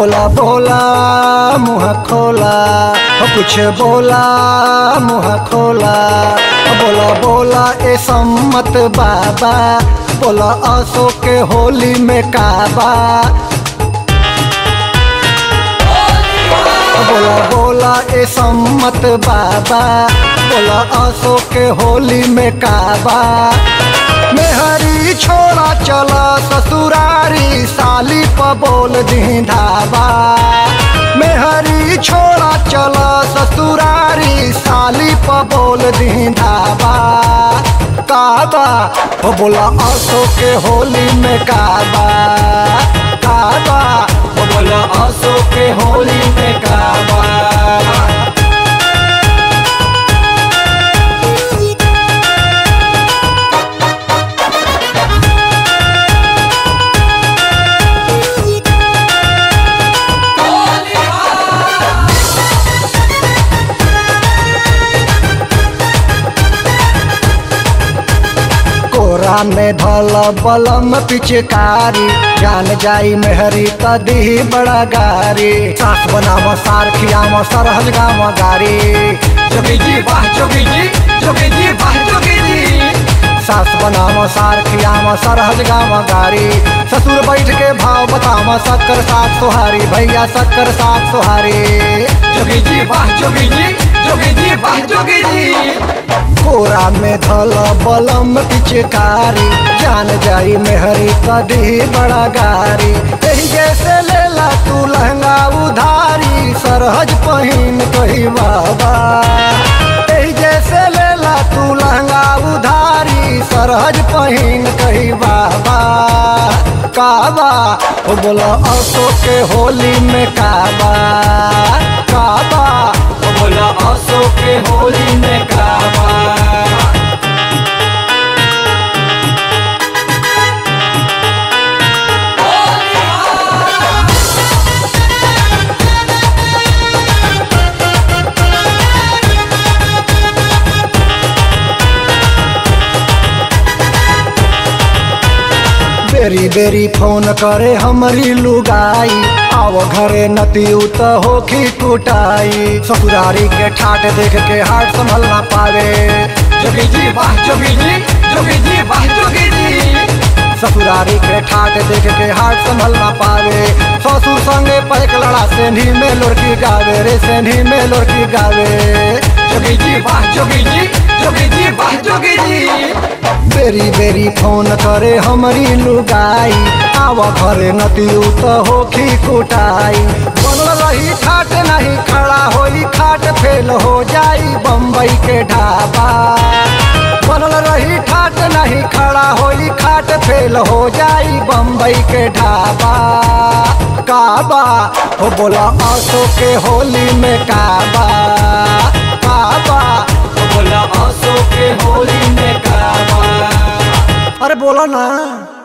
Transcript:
बोला बोला मुँह खोला ओ कुछ बोला मुँह खोला ओ बोला बोला ए सम्मत बाबा बोला आसो के होली में काबा ओ बोला बोला ए सम्मत बाबा बोला आसो के होली में काबा मेहरी छोड़ा चला ससुरारी साली प बोल दी धाबा मेहरी छोड़ा चला ससुरारी साली प बोल दी धाबा काबा ओ बोला आसो के होली में काबा काबा ओ बोला आसो के होली में काबा कोरा में धल बलम पिचकारी जान जाई मेहरी तदी बड़ा गारी सास बनाम सार खियाम सरहज गाम गारी जोगी जी वाह जोगी जी जोगी जी वाह जोगी जी सास बनाम सार खियाम सरहज गाम गारी ससुर बैठ के भाव बताम शक्कर साथ सोहारी भैया शक्कर साथ सोहारी जोगी जी वाह जोगी जी जोगी जी वाह जोगी जी कोरा में धल बलम पिचकारी जान जाई मेहरी कदी बड़ा गारी एही जैसे लेला तू लहंगा उधारी सरहज पहिन कही बाबा एही जैसे लेला तू लहंगा उधारी सरहज पहिन कही बाबा काबा ओ बोला असो के होली में काबा काबा ओ बोला आसो के होली में काबा बेरी बेरी फोन करे हमारी लुगाई आव घरे नतियू त होखी कुटाई ससुरारी के ठाट देख के हाट संभल ना पावे जोगी जी वाह जोगी जी जोगी जी वाह जोगी जी ससुरारी के ठाट देख के हाट संभल ना पावे ससुर संगे पैक लड़ा सेंधी में लुड़की गावे रे सेंधी में लुड़की गावे जोगी जी वाह जोगी जी जोगी जी वाह जोगी जी बेरी बेरी फोन करे हमारी लुगाई आव घरे नतियू त होखी कुटाई बनल रही ठाट नहीं खड़ा होई खाट फेल हो जाई बम्बई के ढाबा बनल रही ठाट नहीं खड़ा होई खाट फेल हो जाई बम्बई के ढाबा काबा हो बोला आसो के होली में काबा काबा ओ बोला आसो के होली में काबा अरे बोला ना